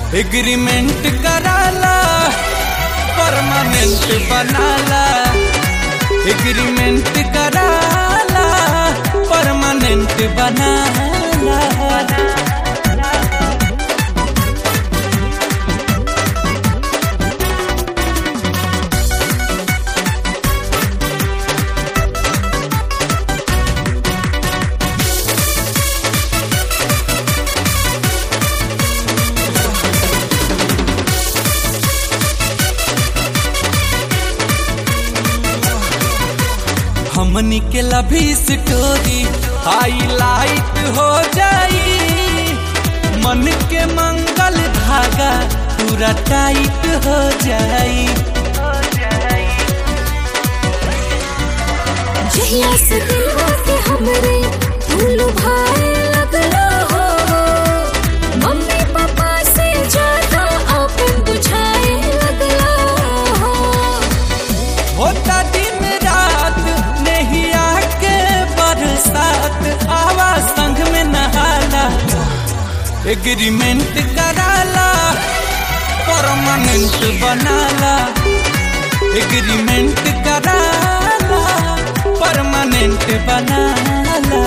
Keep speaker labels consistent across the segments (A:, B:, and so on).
A: agreement कराला permanent बनाला agreement कराला परमानेंट बनाला हमनी के लभी स्टोरी हाईलाइट हो जाई मन के मंगल धागा पूरा टाइट हो जाई
B: जहिया से दिलवा के हमरे फूल भाए लगलो हो मम्मी पापा से ज्यादा अपन बुझाए लगलो हो
A: होता दिन रात नहीं आके बरसात आवा संग में नहाला एग्रीमेंट कराला परमानेंट बनाला एग्रीमेंट कराला परमानेंट बनाला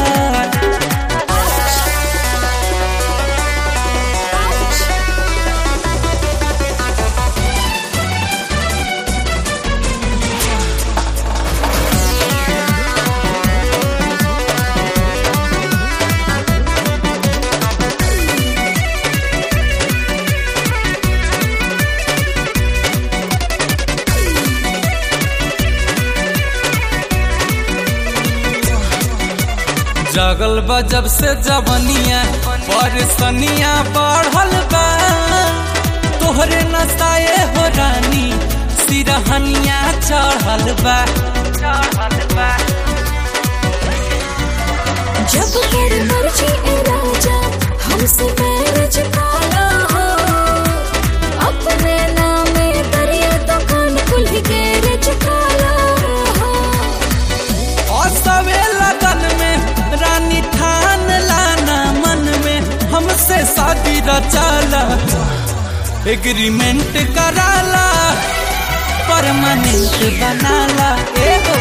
A: जगल बा जब से जवनिया परसनिया बढ़ल बा तोहरे नसाए हो रानी सिरहनिया चढ़ल बा चढ़ल बा
B: जब कर मर्जी ए राजा हमसे मैरिज काला हो अपने नामे दरिया दुकान खुल गैरेज काला हो
A: और सवे लगन में रानी ठान लाना मन में हमसे शादी रचाला एग्रीमेंट कराला परमानेंट बनाला ए हो